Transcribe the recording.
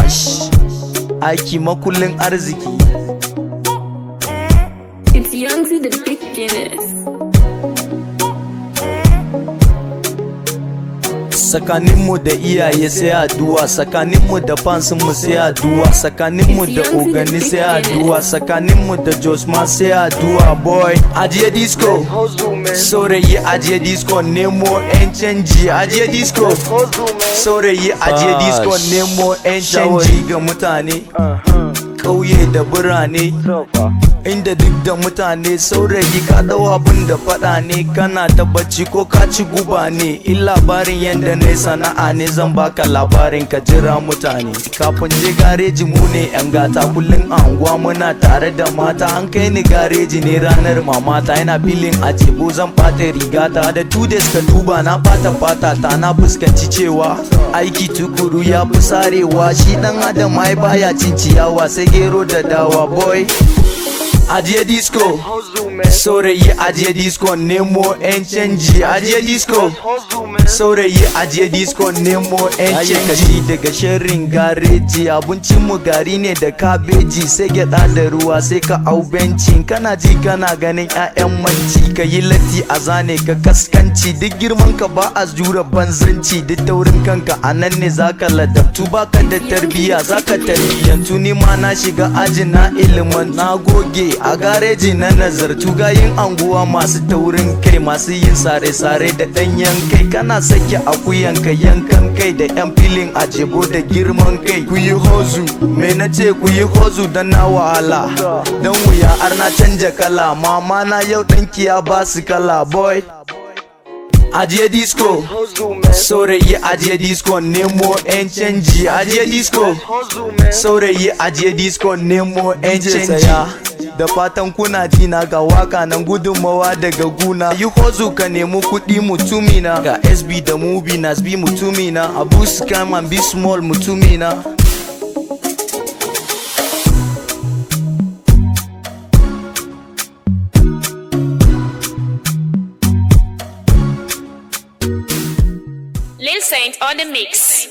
cash aiki makullin arziki It's young to the beginners. tsakaninmu da iyaye sai addu'a tsakaninmu da fansinmu sai addu'a tsakaninmu da ogani sai addu'a tsakaninmu da josma sai addu'a boy ajiye disco saurayi ajiye disco nemo yan canji ajiye disco saurayi ajiye disco nemo yan canji ga mutane ƙauye da birane inda duk da mutane saurayi ka dau abin da faɗa ne kana ta bacci ko ka ci guba ne in labarin yadda na sana'a ne zan baka labarin ka jira mutane kafin je gareji mu ne yan gata kullum a unguwa muna tare da mata an kai ni gareji ne ranar mamata yana filin a tebo zan ɓata rigata da two days ka duba na ɓata fata ta na fuskanci cewa aiki tukuru ya fi sarewa shi dan adam ai baya cin ciyawa sai gero da dawa boy ajiye disco saurayi ajiye disco nemo yan canji ajiye disco saurayi ajiye disco nemo yan canji daga sharrin gareji abincin mu gari ne da kabeji sai gyada da ruwa sai ka au benci kana ji kana ganin 'ya'yan manci ka yi latti a zane ka kaskanci duk girman ka ba a jura banzanci duk taurin kanka a nan ne zaka ladabtu baka da tarbiya zaka tarbiyyantu ni ma na shiga ajin na ilimin na goge a gareji na nazartu gayin anguwa masu taurin kai masu yin sare-sare da ɗanyen kai kana sake akuyanka yankan kai da yan filin a jebo da girman kai ku yi hozu me na ce ku yi hozu don na wahala don wuya har na canja kala mama na yau ɗanki ya ba su kala boy ajiye disco saurayi ajiye disco nemo yan canji ajiye disco saurayi ajiye disco nemo yan canji da fatan kuna jina ga waka nan gudunmawa daga guna yi hozu ka nemi kuɗi mutumina ga sb da mubi nasbi mutumina abu scam and be small mutumina Lil Saint on the mix.